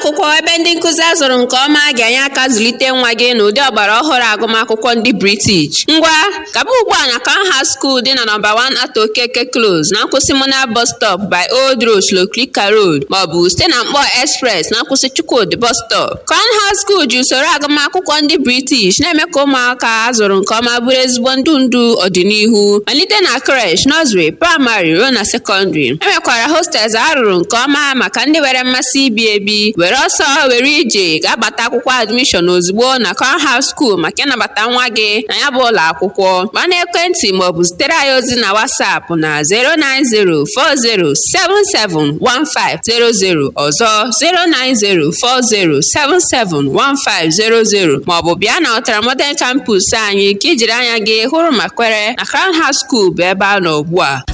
akwụkwọ ebe ndị nkụzi a zụrụ nke ọma ga-enye aka zụlite nwa gị n'ụdị ọgbara ọhụrụ agụmakwụkwọ ndị British. Ngwa, gaba ugbu a na Canham School dị na nọmba 1 Ato Okeke Close na nkwụsị Mona bus stop by Old Road Shlokrika Road maọbụ site na Mkpọ Express na nkwụsị Chukwudi bus stop. Canham School ji usoro agụmakwụkwọ ndị British na-eme ka ụmụaka a zụrụ nke ọma bụrụ ezigbo ndụ ndụ ọdịnihu malite na creche, nursery, praịmarị ruo na sekọndịrị. E nwekwara hostels a rụrụ nke ọma maka ndị nwere mmasị ibi ebi were ọsọ were ije ga-agbata akwụkwọ admishọn ozugbo na Canham School maka ịnabata nwa gị na ya bụ ụlọ akwụkwọ gbaa n'ekwentị maọbụ zitere anyị ozi na WhatsApp na 09040771500 ọzọ 09040771500 maọbụ bịa na Ọtara Modern Campus anyị ka ijiri anya gị hụrụ ma kwere na Canham School bụ ebe a nọ ugbu a